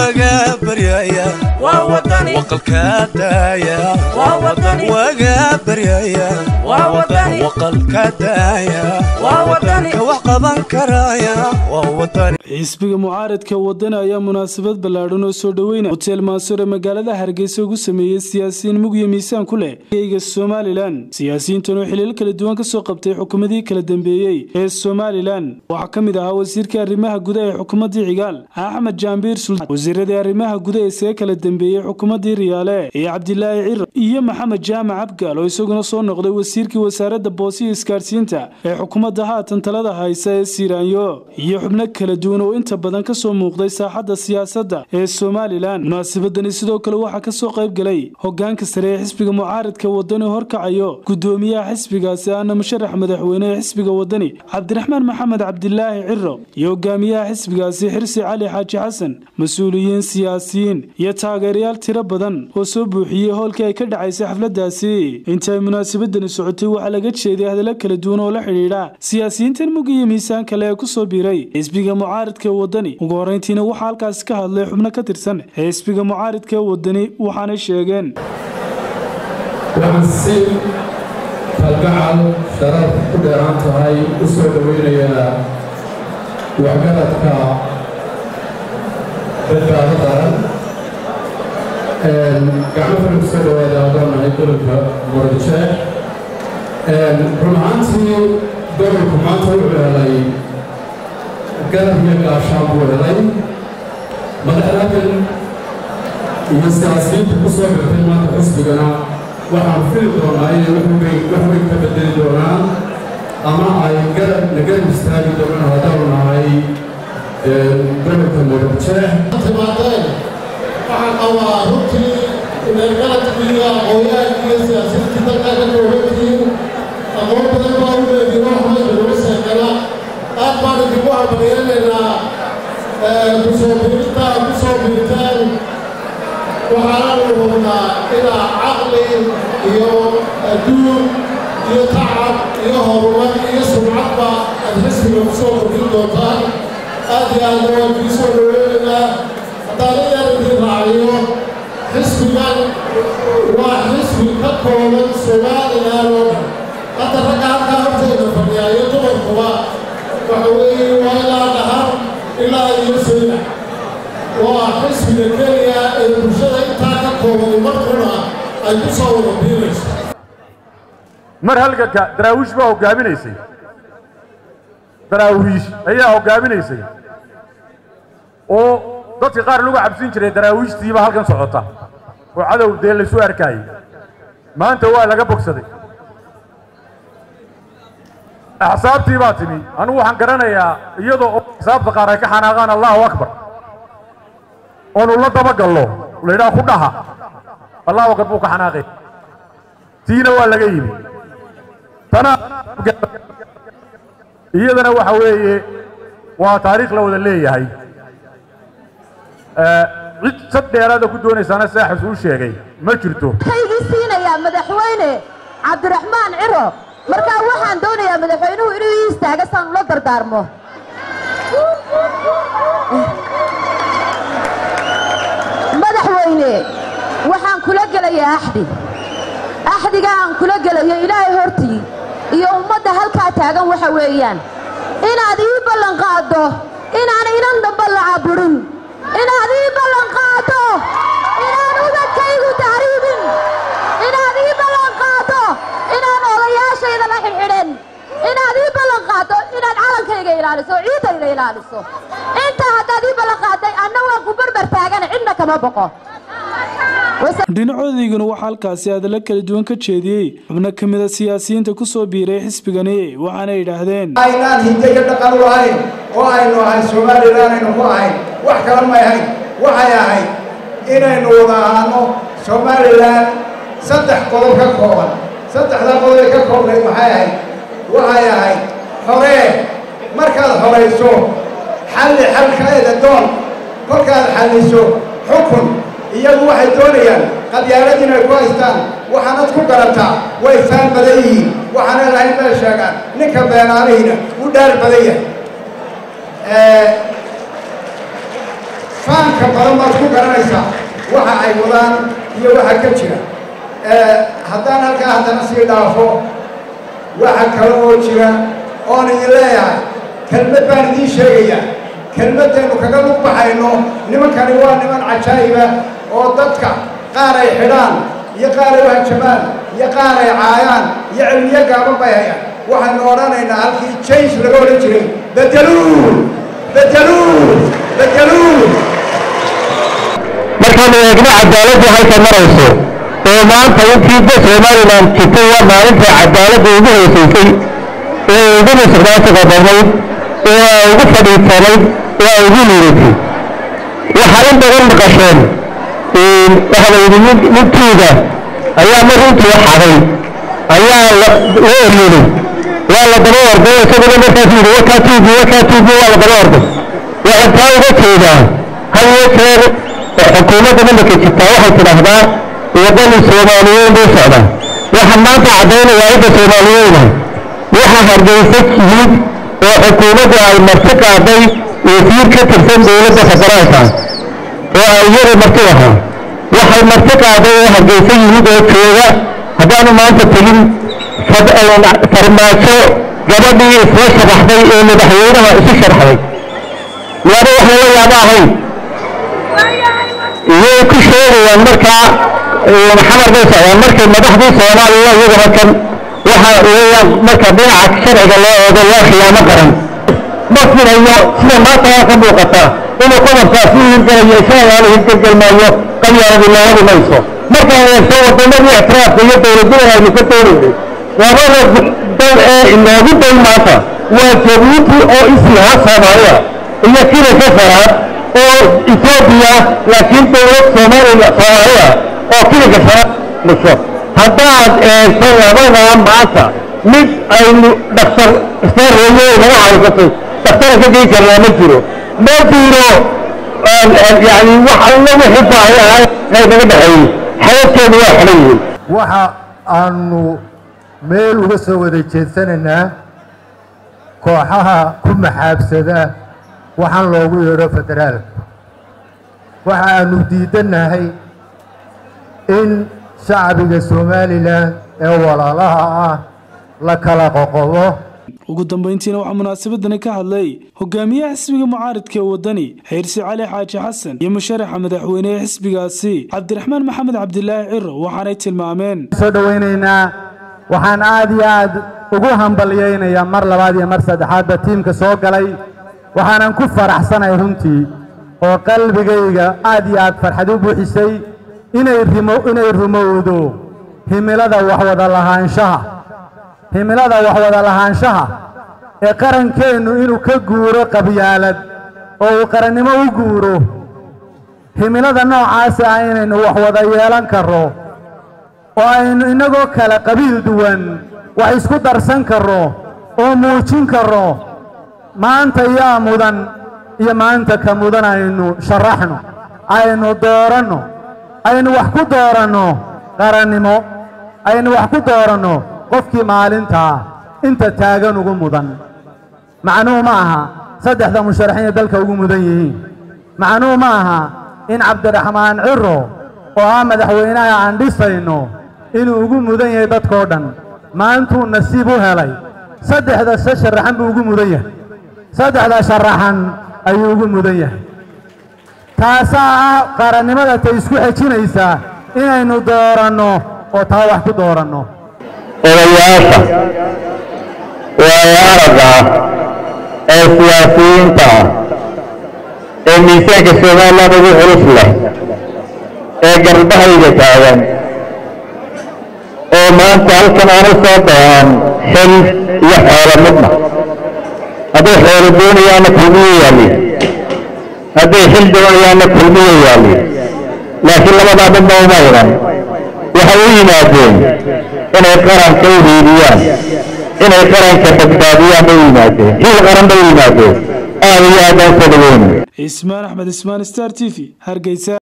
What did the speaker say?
waga baryaya waqalka daaya waga baryaya waqalka daaya ka wax qaban karaya waa wadani xisbiga mucaaradka wadani ayaa munaasabad ballaadhan oo soo dhoweyna hoteel mansur ee magaalada hargeysa ugu sameeyey siyaasiyiin mugyo miisaan ku leh eyga somalilan siyaasiyiintan oo xiliil kala duwan ka soo qabtay xukuumadii kala dambeeyey ee somalilan waxaa ka mid ahaa wasiirka arrimaha gudaha ee xukuumaddii cigaal axmed jaambiir sultaan wasiiradii arrimaha gudaha isaga kala dambeeyey xukuumaddii riyaale iyo cabdilaahi ciro iyo maxamed jaamac abgaal oo isaguna soo noqday wasiirkii wasaaradda boos iyo isgaarsiinta ee xukuumadda haatan talada haysa ee siiraanyo iyo xubno kala duwan oo inta badan ka soo muuqday saaxadda siyaasadda ee somalilan munaasabadani sidoo kale waxaa ka soo qayb galay hogaanka sare ee xisbiga mucaaradka wadani horkacayo gudoomiyaha xisbigaasi ahna musharax madaxweyne ee xisbiga wadani cabdiraxmaan maxamed cabdilaahi ciro iyo hogaamiyaha xisbigaasi xirsi cali xaaji xasan mas-uuliyiin siyaasiyiin iyo taageerayaal tiro badan oo soo buuxiyey howlkii ay ka dhacaysay xafladaasi inta ay munaasabadani socotay waxaa laga jeeday hadallo kala duwan oo la xidhiidha siyaasiyiintan mug iyo miisaan kale ee ku soo biiray xisbiga mucaaridka wadani ugu horreyntiina waxaa halkaasi ka hadlay xubno ka tirsan xisbiga mucaaridka wadani waxaanay sheegeen waxaan si kalgacal sharaf ku dheeraan tahay u soo dhoweynayaa waxgaradka badbaado qaran gacmo fara kusoo dhawaada adoonahay gobolka muradjeex run ahaantii gobolku maanta wuxuu helay garab iyo gaashaan buu helay madaxdaadan iyo siyaasiyiinta ku soo xirtay maanta xisbigana waxaan fili doonaa inay wax weyn ka bedeli doonaan ama ay garab na garab istaagi doonaan haddaanu nahay gobolka muradjeex timaadeen waxaan qabaa runtii inay galadkiiyo aqoonyahanka iyo siyaasiyiintii dalkaa ka koobantihiin aqoon badan baa u leediin wax meesha lagu seekala aad baan idinku hambaliyanaynaa kusoo biirita ku soo biirteen waxaananu hubnaa inaa caqli iyo adduun iyo tacab iyo horumar iyo sumcadba aad xisbiga ku soo kordhin doontaan aad iyo aadna waan kii soo dhoweynaynaa haddaan in yar idin raaciyo xisbigan waa xisbi ka kooban somalilan oo dhan hadda ragga halkaa hortayda fadhiyaa iyo dumarkuba waxa weeye waa ilaa dhahar ilaa iyo sayna waa xisbiga keliya ee bulshada intaa ka kooban markuna ay ku soo wada biirayso mar halganka daraawiish baa hoggaaminaysay daraawiish ayaa hoggaaminaysay oo dadka qaar lagu cabsin jiray daraawiishtiiba halkan socota oo cadow dee laysu arkaayey maanta waa laga bogsaday axsaabtii baa timi anugu waxaan garanayaa iyadoo oo axsaabta qaar ay ka xanaaqaan allahu akbar oonu la dabagallo la yidhaha ku dhaha allahu akbar buu ka xanaaqay tiina waa laga yimi tana iyadana waxa weeye waa taariikh la wada leeyahay cid sad dheeraada ku doonaysaana saaxis uu sheegay ma jirto kaygii siinayaa madaxweyne cabdiraxmaan ciro markaa waxaan doonayaa madaxweynuhu inuu ii istaaga saan ula dardaarmo madaxweyne waxaan kula gelayaa axdi axdiga aan kula gelayo ilaahay hortii iyo ummadda halkaa taagan waxa weeyaan inaad ii ballanqaaddo inaan inan damba la caburin inaad ii ballanqaaddo inaan ubadkaygu tahriibin inaad ii ballanqaaddo inaan odayaashayda la xidxidhin inaad ii ballanqaaddo inaad calankayga ilaaliso ciidayda ilaaliso intaa haddaad ii ballanqaadday anna waan ku barbar taagana cidna kama boqo dhinacodayguna waxaa halkaasi hadallo kala duwan ka jeediyey xubno ka mida siyaasiyiinta ku soo biiray xisbigani waxaana yidhaahdeen aynaan hidde iyo dhaqan u lahayn oo aynu ahayn somalilan aynu ku ahayn wax kala may ahayn waxay ahayd inaynu wada ahaano somalilan saddex qodob ka kooban saddexdaa qodob ay ka koobnayd maxay ahayd waxay ahayd horee markaad horayso xalli xalkaeeda doon kolkaad xalliso xukun iyagu waxay doonayaan qabyaalad inay ku haystaan waxaanad ku garataa way faan badan yihiin waxaana lahayn meel sheegaan ninka beenaanihiina u dhaar badan yahay faanka badan baad ku garanaysaa waxa ay wadaan iyo waxa ka jira haddaan halkaa haddana sii dhaafo waxa kale oo jira oon idin leeyahay kelmad baan idiin sheegayaa kelmaddaynu kaga lug baxayno nimankani waa niman cajaa'iba oo dadka qaar ay xidhaan iyo qaar ay uhanjamaan iyo qaar ay caayaan iyo cilmiyo gaaban bay hayaan waxaynu odhanaynaa halkii jange laga odhan jiray bedeluu bedeluu bedeluu markaanu eegno cadaaladdu halka marayso oo maanta intiida somalilan jirtay waa maalinta cadaaladda ugu hoosaysay ee ugu musuqmaasuqa badnayd ee ay ugu fadhiisanayd ee ay ugu liidatay waxaa in badan maqasheen waxaa la yidhi nin ninkiida ayaa mar intuu xaday ayaa la eryeelay waa la daba orday isaguna markaas yidhi wakaa tuugi wakaa tuugi waa la daba orday waxaan taa uga jeedaa hal iyo jeer xukuumadda nimanka jirtaa waxay tidhaahdaa waddani soomaaliyeyn buu socdaa waxaan maanta caddaynayaa cidda soomaaliyeyna waxa hargeysa yimid oo xukuumaddu ay marti qaaday wasiir ka tirsan dowladda federaalka oo ay iyadu marti ahaa waxay marti qaaday oo hargeysa yimid oo jooga haddaanu maanta tegin farmaajo gabadhii isla sharaxday ee madaxweynaha isu sharxday waana wax lala yaabo ahayn iyay ku sheegayaan markaa maxamar bay socdaan markay madaxdii soomaaliya iyaguna kan waxa weeyaan marka dhinaca sharciga loo eego waa khiyaamo qaran ma filayo sida maanta waa ka muuqata inuu qodobkaasi hirgelayo isaagaana hirgelgelmaayo qabyaaladii looga dhimayso markaan eegto waddamadii ictiraafka iyo dowladnimada aynu ka doonaynay labada dal ee inoogu day maanta waa jabuuti oo islaha soomaaliya iyo kila safaraad oo etoobiya laakiin dowlad soomaaliya soomaaliya oo kiliga sharaad dhiso haddaad eegto labadaa maanta mid aynu dhaktar istaarreeye naga haysatay dhaktara ka gei karnaa ma jiro ma jiro yani wax alla wixii baahi ahaa ay naga dhexeeyey xayaadkeedu waa xidhan yihiin waxa aanu meel uga soo wada jeedsanaynaa kooxaha ku maxaabsada waxaan loogu yeedho federaalka waxa aanu diidannahay in shacbiga somalilan ee walaalaha ah la kala qoqobo ugu dambayntiina waxaa munaasabadani ka hadlay hogaamiyaha xisbiga mucaaridka ee waddani xeyrsi cali xaaji xasan iyo musharaxa madaxweyne ee xisbigaasi cabdiraxmaan maxamed cabdilaahi ciro waxaanay tilmaameen soo dhowaynaynaa waxaan aad iyo aad ugu hambalyaynayaa mar labaad iyo mar saddexaadba tiimka soo galay waxaanan ku faraxsanay runtii oo qalbigayga aad iyo aad farxad u buuxisay inay rimo inay rumowdo himilada waxwada lahaanshaha himilada waxwada lahaanshaha ee qarankeennu inuu ka guuro qabyaalad oo uu qarannimo u guuro himilada noocaasa ah inaynu waxwada yeelan karro oo aynu innagoo kale qabiil duwan wax isku darsan karro oo muujin karro maanta yaa mudan iyo maanta ka mudan aynu sharaxno aynu dooranno aynu wax ku dooranno qarannimo aynu wax ku dooranno qofkii maalintaa inta taagan ugu mudan macnuhu ma aha saddexda musharaxiinay dalka ugu mudan yihiin macnuhu ma aha in cabdiraxmaan ciro oo ah madaxweynaha aan dhisayno inuu ugu mudan yahay dadkoo dhan maantuu nasiib u helay saddexda se sharaxan buu ugu mudan yahay saddexda sharaxan ayuu ugu mudan yahay taasaa ah qarannimada tay isku xejinaysaa inaynu dooranno oo taa wax ku dooranno odayaasha waayo aragga ee siyaasiyiinta ah ee miisaanka somalilan ugu culus leh ee garbahayga taagan oo maanta halkan aanu soo dayaan xil iyo xoolo midna hadday xoolo doonayaanna kulmiyo yaaliin hadday xil doonayaanna kulmiyo yaaliin laakiin labadaa midna uma idan waxay u yimaadeen inay qaranka u hiiliyaan inay qaranka badbaadiyaan bay u yimaadeen hiil qaran bay u yimaadeen aad iyo aad aan soo dhaweyna ismaan axmed ismaan star t v hargeysa